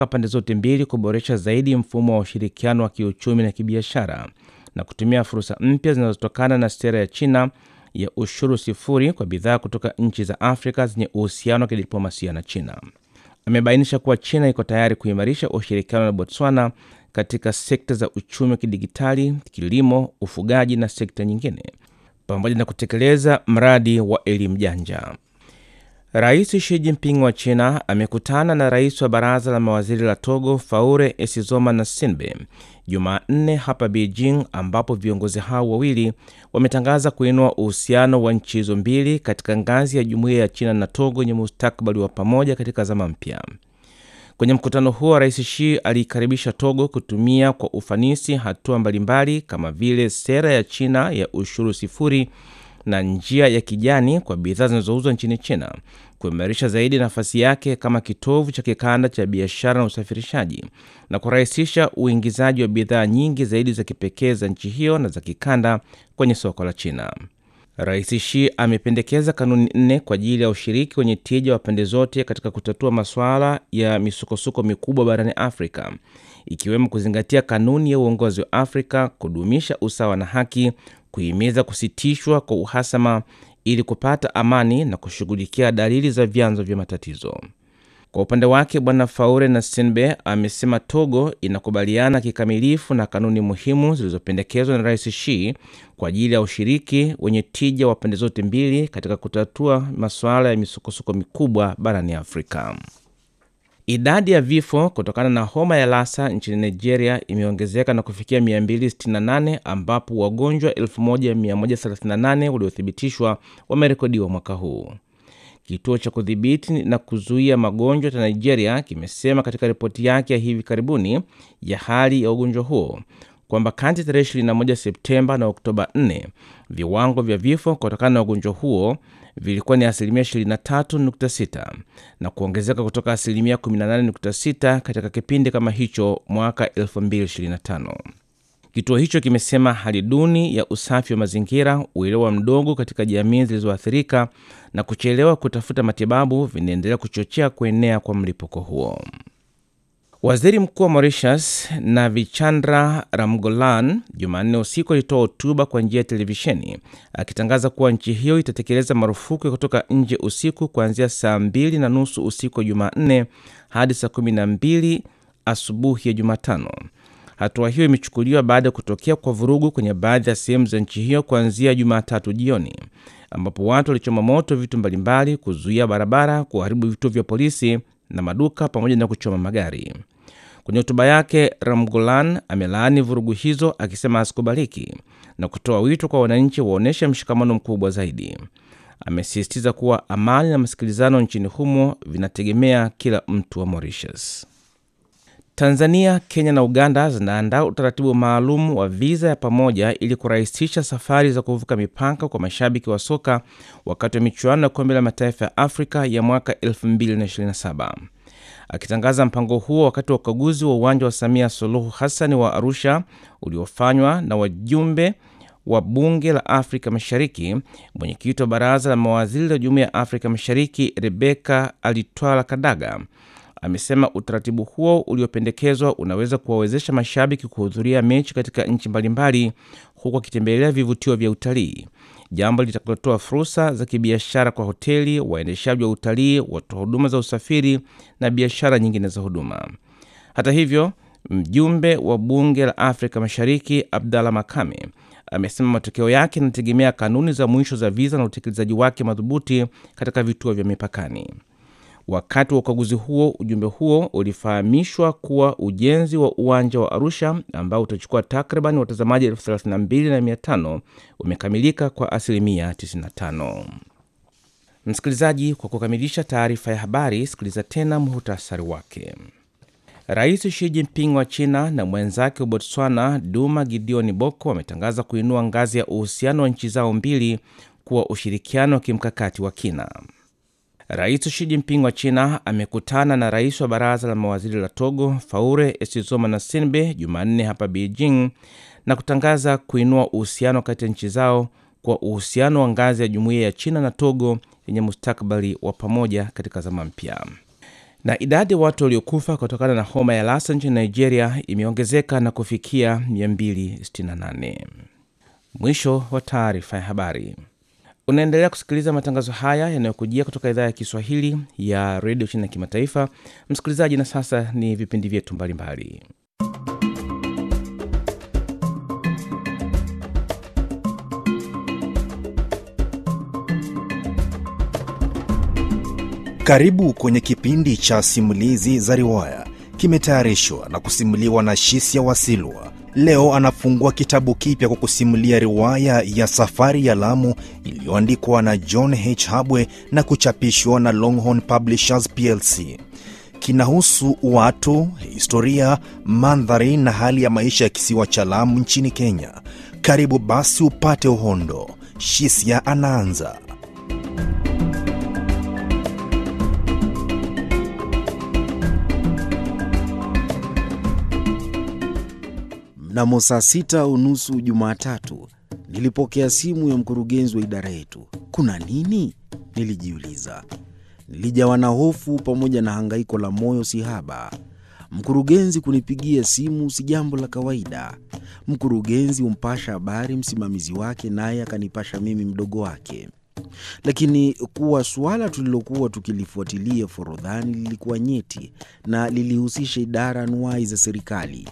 pande zote mbili kuboresha zaidi mfumo wa ushirikiano wa kiuchumi na kibiashara na kutumia fursa mpya zinazotokana na sera ya China ya ushuru sifuri kwa bidhaa kutoka nchi za Afrika zenye uhusiano wa kidiplomasia na China. Amebainisha kuwa China iko tayari kuimarisha ushirikiano na Botswana katika sekta za uchumi wa kidigitali, kilimo, ufugaji na sekta nyingine, pamoja na kutekeleza mradi wa elimu janja. Rais Xi Jinping wa China amekutana na rais wa baraza la mawaziri la Togo Faure Esizoma na Sinbe Jumanne hapa Beijing, ambapo viongozi hao wawili wametangaza kuinua uhusiano wa nchi hizo mbili katika ngazi ya jumuiya ya China na Togo yenye mustakabali wa pamoja katika zama mpya. Kwenye mkutano huo, Rais Xi aliikaribisha Togo kutumia kwa ufanisi hatua mbalimbali kama vile sera ya China ya ushuru sifuri na njia ya kijani kwa bidhaa zinazouzwa nchini China, kuimarisha zaidi nafasi yake kama kitovu cha kikanda cha biashara na usafirishaji na kurahisisha uingizaji wa bidhaa nyingi zaidi za kipekee za nchi hiyo na za kikanda kwenye soko la China. Rais Xi amependekeza kanuni nne kwa ajili ya ushiriki wenye tija wa pande zote katika kutatua masuala ya misukosuko mikubwa barani Afrika, ikiwemo kuzingatia kanuni ya uongozi wa Afrika, kudumisha usawa na haki, kuhimiza kusitishwa kwa uhasama ili kupata amani na kushughulikia dalili za vyanzo vya matatizo. Kwa upande wake, Bwana Faure na Sinbe amesema Togo inakubaliana kikamilifu na kanuni muhimu zilizopendekezwa na Rais Xi kwa ajili ya ushiriki wenye tija wa pande zote mbili katika kutatua masuala ya misukosuko mikubwa barani Afrika. Idadi ya vifo kutokana na homa ya Lassa nchini Nigeria imeongezeka na kufikia 268 ambapo wagonjwa 1138 waliothibitishwa wamerekodiwa mwaka huu. Kituo cha kudhibiti na kuzuia magonjwa cha Nigeria kimesema katika ripoti yake ya hivi karibuni ya hali ya ugonjwa huo kwamba kati tarehe 21 Septemba na Oktoba 4 viwango vya vifo kutokana na ugonjwa huo vilikuwa ni asilimia 23.6 na kuongezeka kutoka asilimia 18.6 katika kipindi kama hicho mwaka 2025. Kituo hicho kimesema hali duni ya usafi wa mazingira, uelewa mdogo katika jamii zilizoathirika na kuchelewa kutafuta matibabu vinaendelea kuchochea kuenea kwa mlipuko huo. Waziri Mkuu wa Mauritius Navichandra Ramgolan Jumanne usiku alitoa hotuba kwa njia ya televisheni akitangaza kuwa nchi hiyo itatekeleza marufuku ya kutoka nje usiku kuanzia saa mbili na nusu usiku wa Jumanne hadi saa kumi na mbili asubuhi ya Jumatano. Hatua hiyo imechukuliwa baada ya kutokea kwa vurugu kwenye baadhi ya sehemu za nchi hiyo kuanzia Jumatatu jioni, ambapo watu walichoma moto vitu mbalimbali, kuzuia barabara, kuharibu vituo vya polisi na maduka pamoja na kuchoma magari. Kwenye hotuba yake, Ramgolan amelaani vurugu hizo akisema hazikubaliki na kutoa wito kwa wananchi waonyeshe mshikamano mkubwa zaidi. Amesisitiza kuwa amani na masikilizano nchini humo vinategemea kila mtu wa Mauritius. Tanzania, Kenya na Uganda zinaandaa utaratibu maalum wa viza ya pamoja ili kurahisisha safari za kuvuka mipaka kwa mashabiki wa soka wakati wa michuano ya kombe la mataifa ya Afrika ya mwaka 2027. Akitangaza mpango huo wakati wa ukaguzi wa uwanja wa Samia Suluhu Hassan wa Arusha uliofanywa na wajumbe wa bunge la Afrika Mashariki, mwenyekiti wa baraza la mawaziri la Jumuiya ya Afrika Mashariki Rebeka Alitwala Kadaga amesema utaratibu huo uliopendekezwa unaweza kuwawezesha mashabiki kuhudhuria mechi katika nchi mbalimbali huku wakitembelea vivutio vya utalii, jambo litakalotoa fursa za kibiashara kwa hoteli, waendeshaji wa utalii, watoa huduma za usafiri na biashara nyingine za huduma. Hata hivyo, mjumbe wa bunge la Afrika Mashariki Abdalla Makame amesema matokeo yake yanategemea kanuni za mwisho za viza na utekelezaji wake madhubuti katika vituo vya mipakani. Wakati wa ukaguzi huo, ujumbe huo ulifahamishwa kuwa ujenzi wa uwanja wa Arusha ambao utachukua takriban watazamaji elfu thelathini na mbili na mia tano umekamilika kwa asilimia 95. Msikilizaji, kwa kukamilisha taarifa ya habari, sikiliza tena muhtasari wake. Rais Xi Jinping wa China na mwenzake wa Botswana Duma Gideon Boko wametangaza kuinua ngazi ya uhusiano wa nchi zao mbili kuwa ushirikiano wa kimkakati wa kina. Rais Xi Jinping wa China amekutana na rais wa baraza la mawaziri la Togo Faure Esizoma na Sinbe Jumanne hapa Beijing na kutangaza kuinua uhusiano kati ya nchi zao kwa uhusiano wa ngazi ya jumuiya ya China na Togo yenye mustakabali wa pamoja katika zama mpya. Na idadi ya watu waliokufa kutokana na homa ya Lassa nchini Nigeria imeongezeka na kufikia 268. Mwisho wa taarifa ya habari. Unaendelea kusikiliza matangazo haya yanayokujia kutoka idhaa ya Kiswahili ya redio chini ya kimataifa. Msikilizaji, na sasa ni vipindi vyetu mbalimbali. Karibu kwenye kipindi cha simulizi za riwaya, kimetayarishwa na kusimuliwa na Shisia Wasilwa. Leo anafungua kitabu kipya kwa kusimulia riwaya ya Safari ya Lamu iliyoandikwa na John H. Habwe na kuchapishwa na Longhorn Publishers plc. Kinahusu watu, historia, mandhari na hali ya maisha ya kisiwa cha Lamu nchini Kenya. Karibu basi upate uhondo. Shisia anaanza. Mnamo saa sita unusu Jumatatu nilipokea simu ya mkurugenzi wa idara yetu. Kuna nini? Nilijiuliza. Nilijawa na hofu pamoja na hangaiko la moyo sihaba. Mkurugenzi kunipigia simu si jambo la kawaida. Mkurugenzi humpasha habari msimamizi wake, naye akanipasha mimi mdogo wake. Lakini kuwa suala tulilokuwa tukilifuatilia Forodhani lilikuwa nyeti na lilihusisha idara anuwai za serikali.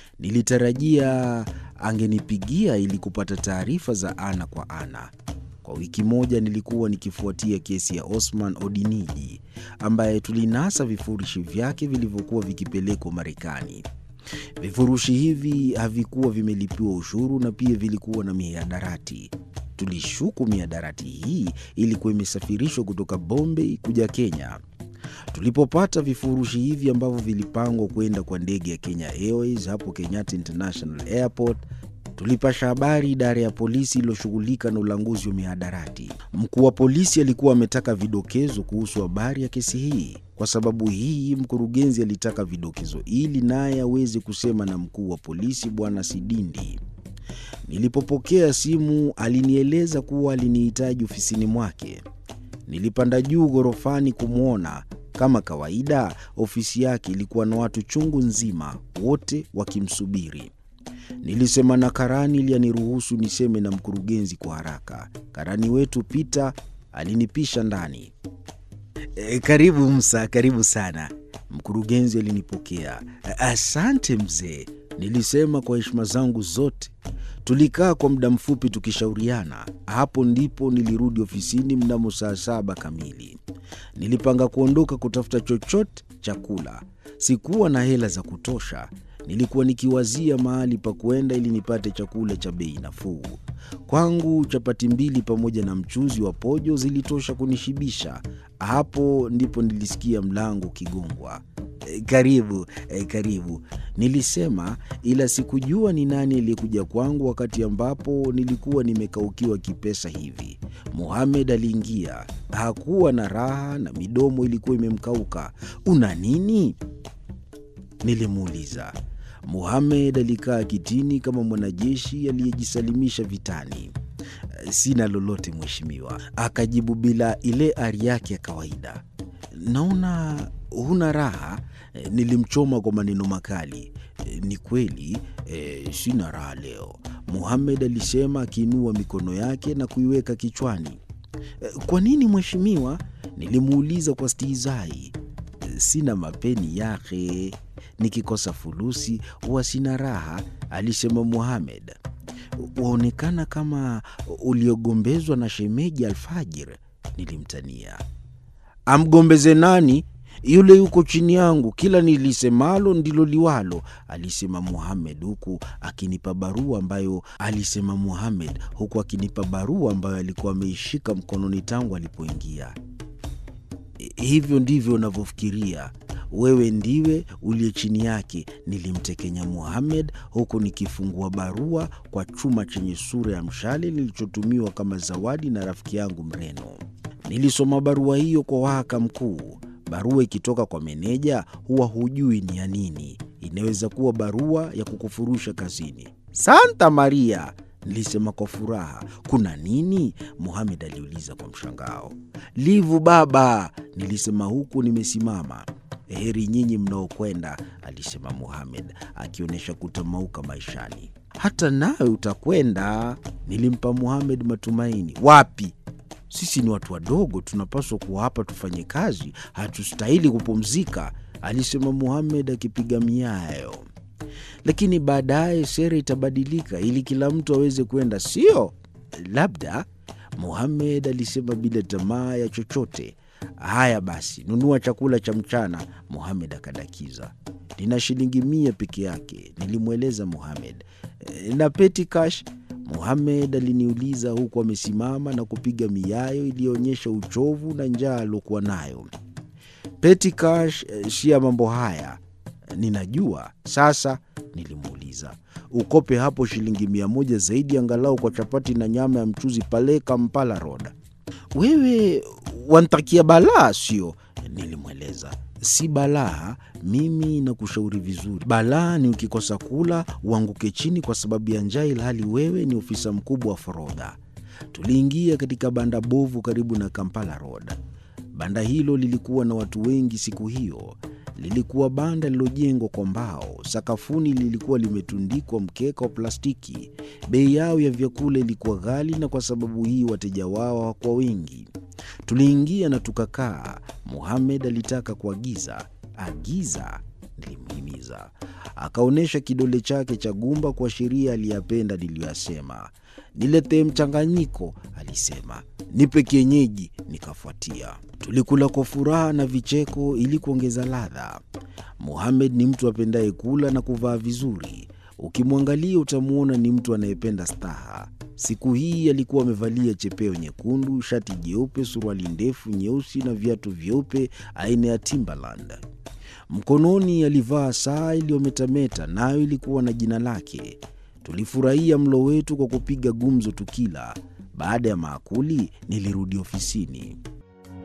Nilitarajia angenipigia ili kupata taarifa za ana kwa ana. Kwa wiki moja nilikuwa nikifuatia kesi ya Osman Odiniji ambaye tulinasa vifurushi vyake vilivyokuwa vikipelekwa Marekani. Vifurushi hivi havikuwa vimelipiwa ushuru na pia vilikuwa na mihadarati. Tulishuku mihadarati hii ilikuwa imesafirishwa kutoka Bombay kuja Kenya. Tulipopata vifurushi hivi ambavyo vilipangwa kwenda kwa ndege ya Kenya Airways hapo Kenyatta International Airport, tulipasha habari idara ya polisi iliyoshughulika na ulanguzi wa mihadarati. Mkuu wa polisi alikuwa ametaka vidokezo kuhusu habari ya kesi hii. Kwa sababu hii, mkurugenzi alitaka vidokezo ili naye aweze kusema na mkuu wa polisi Bwana Sidindi. Nilipopokea simu, alinieleza kuwa alinihitaji ofisini mwake. Nilipanda juu ghorofani kumwona. Kama kawaida, ofisi yake ilikuwa na watu chungu nzima, wote wakimsubiri. Nilisema na karani ili aniruhusu niseme na mkurugenzi kwa haraka. Karani wetu Pita alinipisha ndani. E, karibu Msa, karibu sana. Mkurugenzi alinipokea. Asante mzee, nilisema kwa heshima zangu zote. Tulikaa kwa muda mfupi tukishauriana. Hapo ndipo nilirudi ofisini mnamo saa saba kamili. Nilipanga kuondoka kutafuta chochote cha kula. Sikuwa na hela za kutosha. Nilikuwa nikiwazia mahali pa kuenda ili nipate chakula cha bei nafuu. Kwangu chapati mbili pamoja na mchuzi wa pojo zilitosha kunishibisha. Hapo ndipo nilisikia mlango ukigongwa. E, karibu e, karibu, nilisema, ila sikujua ni nani aliyekuja kwangu wakati ambapo nilikuwa nimekaukiwa kipesa hivi. Muhamed aliingia. Hakuwa na raha na midomo ilikuwa imemkauka. Una nini? Nilimuuliza. Muhamed alikaa kitini kama mwanajeshi aliyejisalimisha vitani. Sina lolote mheshimiwa, akajibu bila ile ari yake ya kawaida. Naona huna raha. Nilimchoma kwa maneno makali. Ni kweli e, sina raha leo, Muhamed alisema akiinua mikono yake na kuiweka kichwani. Kwa nini mheshimiwa? Nilimuuliza kwa stihizai. Sina mapeni yake, nikikosa fulusi huwa sina raha, alisema Muhamed. Waonekana kama uliogombezwa na shemeji Alfajir, nilimtania. Amgombeze nani? Yule yuko chini yangu, kila nilisemalo ndilo liwalo, alisema Muhamed huku akinipa barua ambayo alisema Muhamed huku akinipa barua ambayo alikuwa ameishika mkononi tangu alipoingia. Hivyo ndivyo unavyofikiria wewe, ndiwe uliye chini yake, nilimtekenya Muhamed huku nikifungua barua kwa chuma chenye sura ya mshale nilichotumiwa kama zawadi na rafiki yangu Mreno. Nilisoma barua hiyo kwa wahaka mkuu. Barua ikitoka kwa meneja huwa hujui ni ya nini. Inaweza kuwa barua ya kukufurusha kazini. Santa Maria, nilisema kwa furaha. Kuna nini? Muhamed aliuliza kwa mshangao. Livu baba, nilisema huku nimesimama. Heri nyinyi mnaokwenda, alisema Muhamed akionyesha kutamauka maishani. Hata nawe utakwenda, nilimpa Muhamed matumaini. Wapi? Sisi ni watu wadogo, tunapaswa kuwa hapa tufanye kazi, hatustahili kupumzika, alisema Muhamed akipiga miayo. Lakini baadaye sera itabadilika ili kila mtu aweze kwenda, sio? Labda, Muhamed alisema bila tamaa ya chochote. Haya basi, nunua chakula cha mchana, Muhamed akadakiza. Nina shilingi mia peke yake, nilimweleza Muhamed. "E, na peti cash? Muhamed aliniuliza huku amesimama na kupiga miayo iliyoonyesha uchovu na njaa aliokuwa nayo. Peti cash eh, si ya mambo haya. Ninajua sasa, nilimuuliza. Ukope hapo shilingi mia moja zaidi angalau kwa chapati na nyama ya mchuzi pale Kampala Road. Wewe wantakia balaa, sio? Nilimweleza. Si balaa, mimi nakushauri vizuri. Balaa ni ukikosa kula uanguke chini kwa sababu ya njaa, ilhali wewe ni ofisa mkubwa wa forodha. Tuliingia katika banda bovu karibu na Kampala Road. Banda hilo lilikuwa na watu wengi siku hiyo. Lilikuwa banda lililojengwa kwa mbao. Sakafuni lilikuwa limetundikwa mkeka wa plastiki. Bei yao ya vyakula ilikuwa ghali, na kwa sababu hii wateja wao hawakuwa wengi. Tuliingia na tukakaa. Muhamed alitaka kuagiza. Agiza, nilimhimiza. Akaonyesha kidole chake cha gumba kuashiria aliyapenda niliyoyasema. Niletee mchanganyiko, alisema. Nipe kienyeji, nikafuatia. Tulikula kwa furaha na vicheko ili kuongeza ladha. Muhamed ni mtu apendaye kula na kuvaa vizuri. Ukimwangalia utamwona ni mtu anayependa staha. Siku hii alikuwa amevalia chepeo nyekundu, shati jeupe, suruali ndefu nyeusi na viatu vyeupe aina ya Timberland. Mkononi alivaa saa iliyometameta, nayo ilikuwa na jina lake. Tulifurahia mlo wetu kwa kupiga gumzo tukila. Baada ya maakuli, nilirudi ofisini.